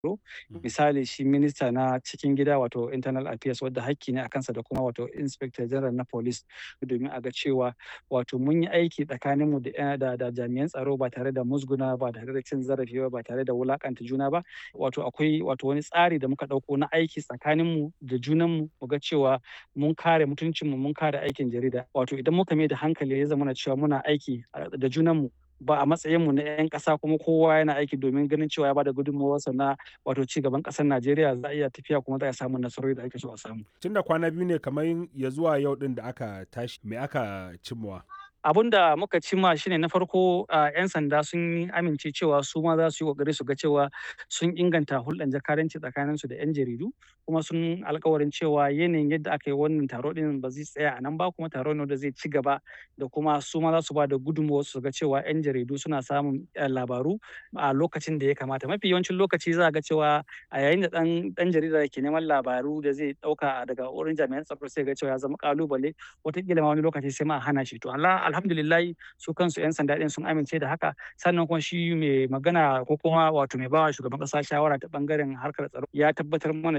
tsaro misali shi minista na cikin gida wato internal affairs wadda hakki ne a kansa da kuma wato inspector general na police domin a ga cewa wato mun yi aiki tsakaninmu da da da jami'an tsaro ba tare da musguna ba tare da cin zarafi ba ba tare da wulakanta juna ba wato akwai wato wani tsari da muka ɗauko na aiki tsakaninmu da junanmu mu ga cewa mun kare mutuncinmu mun kare aikin jarida wato idan muka mai da hankali ya zama cewa muna aiki da junanmu ba a matsayinmu na 'yan ƙasa kuma kowa yana aiki domin ganin cewa ya bada gudunmawarsa na wato ci gaban ƙasar Najeriya za a iya tafiya kuma za a samu nasarori da ake so a samu. Tun da kwana biyu ne kamar ya zuwa yau ɗin da aka tashi me aka cimmawa? abun da muka cimma shine na farko a 'yan sanda sun amince cewa su ma za su yi kokari su ga cewa sun inganta hulɗar jakadanci tsakanin su da 'yan jaridu kuma sun alkawarin cewa yanayin yadda aka yi wannan taro din ba zai tsaya a nan ba kuma taro ne da zai ci gaba da kuma su ma za su ba da gudunmawar su ga cewa 'yan jaridu suna samun labaru a lokacin da ya kamata mafi yawancin lokaci za ga cewa a yayin da dan dan jarida ke neman labaru da zai dauka daga wurin jami'an tsaro sai ga cewa ya zama kalubale wataƙila ma wani lokaci sai ma a hana shi to Allah alhamdulillah su kansu 'yan sanda ɗin sun amince da haka sannan kuma shi mai magana ko kuma wato mai bawa shugaban ƙasa shawara ta bangaren harkar tsaro ya tabbatar mana